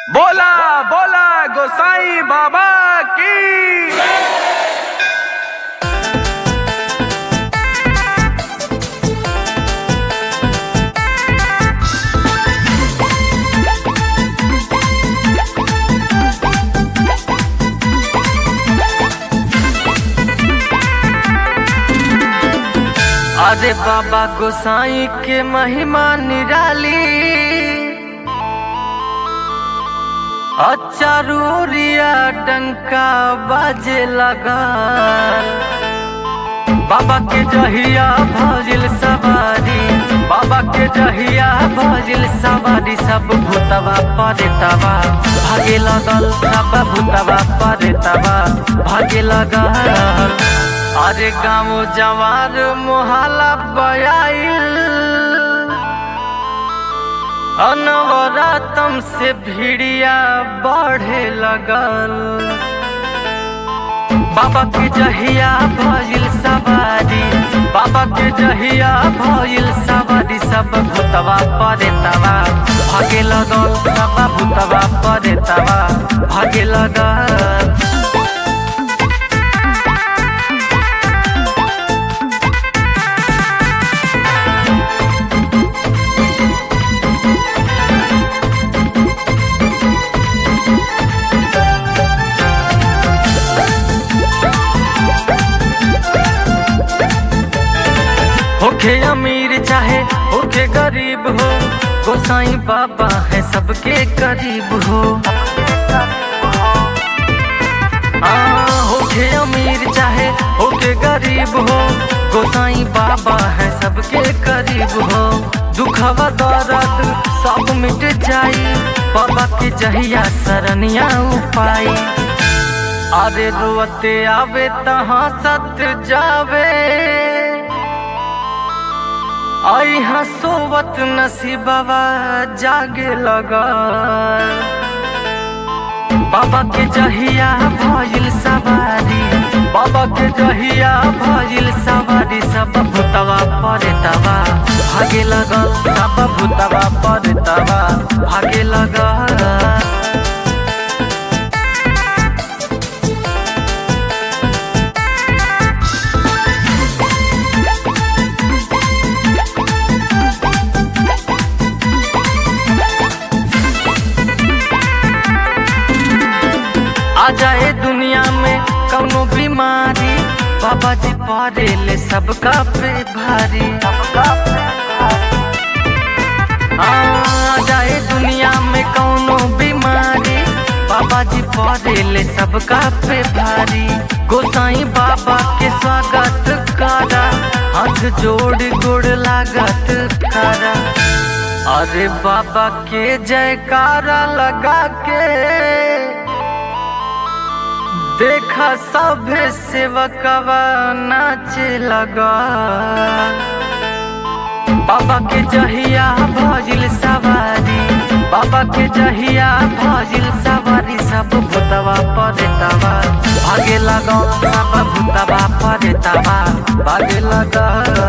बोला बोला गोसाई बाबा की अरे बाबा गोसाई के महिमा निराली अचारूरिया डंका बाजे लगा बाबा के जहिया भजिल सवारी बाबा के जहिया भजिल सवारी सब भूतवा परेतवा भागे लगल सब भूतवा परेतवा भागे लगल अरे गाँव जवार मोहल्ला बयाइल अनवरातम से भिड़िया बढ़े लगल बाबा के जहिया भइल सवारी बाबा के जहिया भइल सवारी सब भूतवा परेतवा भागे लगल सब भूतवा परेतवा भागे लगल होखे अमीर चाहे होखे गरीब हो गोसाई बाबा है सबके करीब हो आ, होखे अमीर चाहे होखे गरीब हो गोसाई बाबा है सबके करीब हो दुखवा दर्द सब मिट जाई बाबा के जहिया सरनिया उपाई अरे रोते आवे तहाँ सत जावे आई हसोवत नसीबवा जागे लगा बाबा के जहिया भइल सवारी बाबा के जहिया भइल सवारी सब भूतवा परेतवा भागे लगल सब भूतवा परेतवा भागे लगल आ जाए दुनिया में कौनो बीमारी बाबा जी पारे ले सबका पे भारी आ जाए दुनिया में कौनो बीमारी बाबा जी पारे ले सबका पे भारी गोसाई बाबा के स्वागत करा हाथ जोड़ गोड़ लागत करा अरे बाबा के जयकारा लगा के देखा सब सेवकवा नाचे लगा बाबा के जहिया भजिल सवारी बाबा के जहिया भजिल सवारी सब भूतवा परेतवा भागे लगा सब भूतवा परेतवा भागे लगा